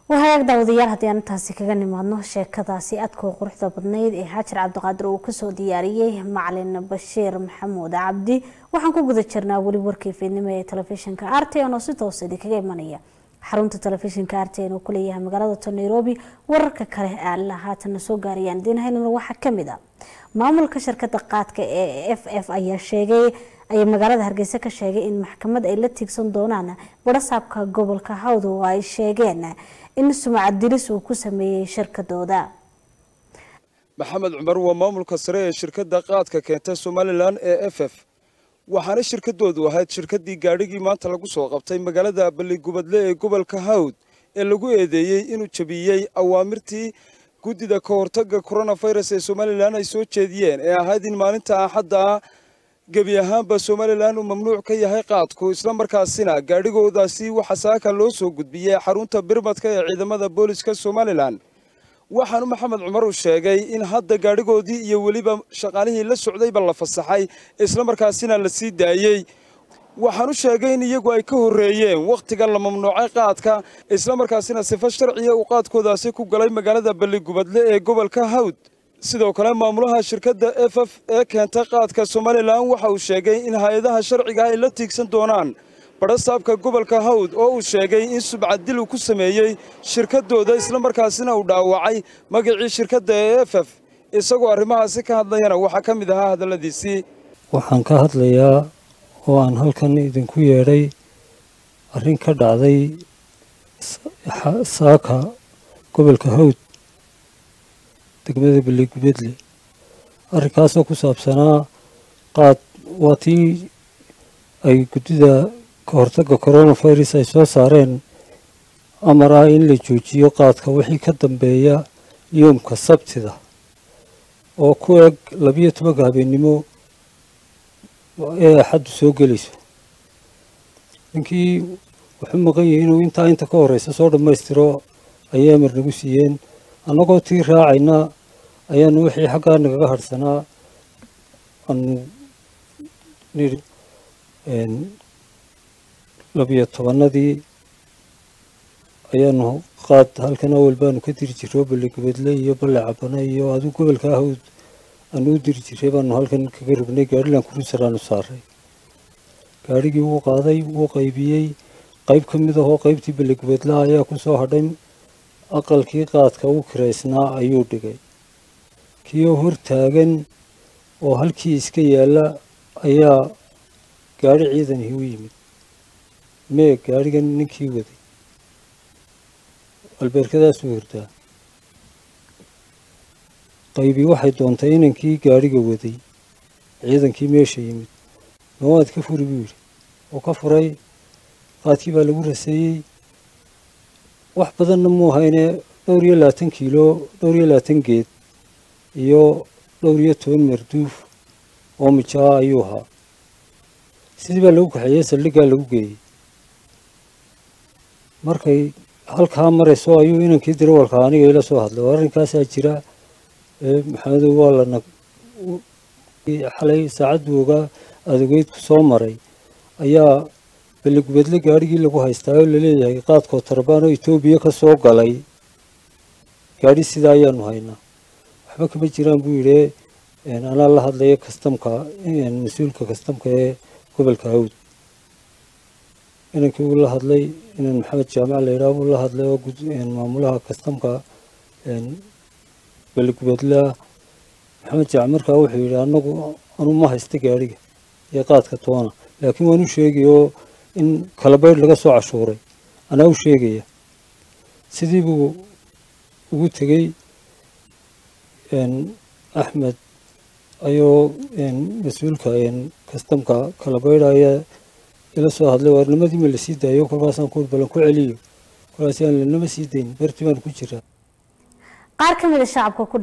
wahagaag daawadayaal haddii aan intaasi kaga nimaadno sheekadaasi aadkoo quruxda badnayd ee xaajar cabdiqaadir uu kasoo diyaariyey macalin bashiir maxamuud cabdi waxaan ku guda jirnaa weli warkii fiidnimo ee telefishinka arten oo si toosa idinkaga imanaya xarunta telefishinka arten oo kuleeyahay magaalada nairobi wararka kale ee alla haatana soo gaarayaan idiinhaynana waxaa kamid a maamulka shirkada qaadka ee f f ayaa sheegay ayaa magaalada hargeysa ka sheegay in maxkamad ay la tiigsan doonaan barasaabka gobolka hawd oo ay sheegeen in sumcad dilis uu ku sameeyey shirkadooda maxamed cumar waa maamulka sare ee shirkadda qaadka keenta somalilan ee f f waxaana shirkadoodu ahayd shirkaddii gaadhigii maanta lagu soo qabtay magaalada balligubadle ee gobolka hawd ee lagu eedeeyey inuu jabiyey awaamirtii guddida ka hortagga koronafirus ee somalilan ay soo jeediyeen ee ahayd in maalinta axadda ah gebi ahaanba somalilan uu mamnuuc ka yahay qaadku islamarkaasina gaadhigoodaasi waxa saaka loo soo gudbiyey xarunta birmadka ee ciidamada booliska somalilan waxaanu maxamed cumar uu sheegay in hadda gaadhigoodii iyo weliba shaqaalihii la socdayba la fasaxay islamarkaasina la sii daayey waxaanu sheegay in iyagu ay ka horreeyeen wakhtiga la mamnuucay qaadka islamarkaasina sifo sharciya uu qaadkoodaasi ku galay magaalada balligubadle ee gobolka hawd sidoo kale maamulaha shirkadda f f ee keenta qaadka somalilan waxa uu sheegay in hay-adaha sharciga ay la tiigsan doonaan badhasaabka gobolka hawd oo uu sheegay in subcadil uu ku sameeyey shirkadooda islamarkaasina uu dhaawacay magacii shirkadda ee f f isagoo arrimahaasi ka hadlayana waxaa ka mid ahaa hadalladiisii waxaan ka hadlayaa oo aan halkan idinku yeedhay arrin ka dhacday saaka gobolka hawd degmada balligubedle arrinkaasoo ku saabsanaa qaad waa tii ay guddida ka hortagga coronavirus ay soo saareen amar ah in la joojiyo qaadka wixii ka dambeeya yoomka sabtida oo ku eg labiyo tobanka habeennimo ee axaddu soo gelayso ninkii wuxuu maqan yahay inuu intaa inta ka horreysa soo dhammaystiro ayay amar nagu siiyeen annagoo tii raacayna ayaanu wixii xaggaa nagaga hadhsanaa aanu nidhi labiyo tobannadii ayaanu qaad halkan awal baanu ka diri jirro balligubadle iyo balle cabane iyo aduu gobolka ahawd aanu u diri jirray baanu halkan kaga rognay gaadhilan kurusaraanu saaray gaadhigii wuu qaaday wuu qaybiyey qayb ka mid ahoo qaybtii balligubadlaha ayaa ku soo hadhay aqalkii qaadka u kiraysnaa ayuu dhigay kiioo hor taagan oo halkii iska yaalla ayaa gaadhi ciidanihii u yimid mee gaadhigan ninkii waday albeerkadaasuu hordaa qaybii waxay doontay inankii gaadhiga waday ciidankii meesha yimid mawaad ka furi buu yidhi oo ka furay qaadkii baa lagu raseeyey wax badanna muu hayne dhowr iyo labaatan kiilo dhowr iyo labaatan geed iyo dhowr iyo toban marduuf oo mijaa ayuu ahaa sidii baa lagu kaxeeyey saldhiggaa lagu geeyey markay halkaa marayso ayuu inankii dirawalka aniga ila soo hadlay oo arrinkaasaa jira maxamedow waa lana xalay saacaddu ogaa adogeydku soo maray ayaa balligubadle gaadhigii lagu haystaa oo laleeyahay qaadkoo tarbaan oo etoobiya ka soo galay gaadhi sidaa ayaanu haynaa waxba kama jiraan buu yidhi anaa la hadlaya kastamka mas-uulka kastamka ee gobolka hawd inankii uu la hadlay inan maxamed jaamac la yidhaha buu la hadlay oo maamulaha kastamka balligubadlea maxamed jaamac markaa wuxuu yidhi anagu anu ma haysta gaadhiga iyo qaadka toona laakiin waan u sheegay oo in kalabaydh laga soo cashuuray anaa u sheegaya sidii buu ugu tegey axmed ayoo mas-uulka kastamka kalabaydha ayaa ila soo hadlay waarnimadii ma lasii daayo kolkaasaan ku balan ku celiyo kolkaasi aan lanama sii dayn bartii baan ku jiraa qaar ka mid a shacabka ku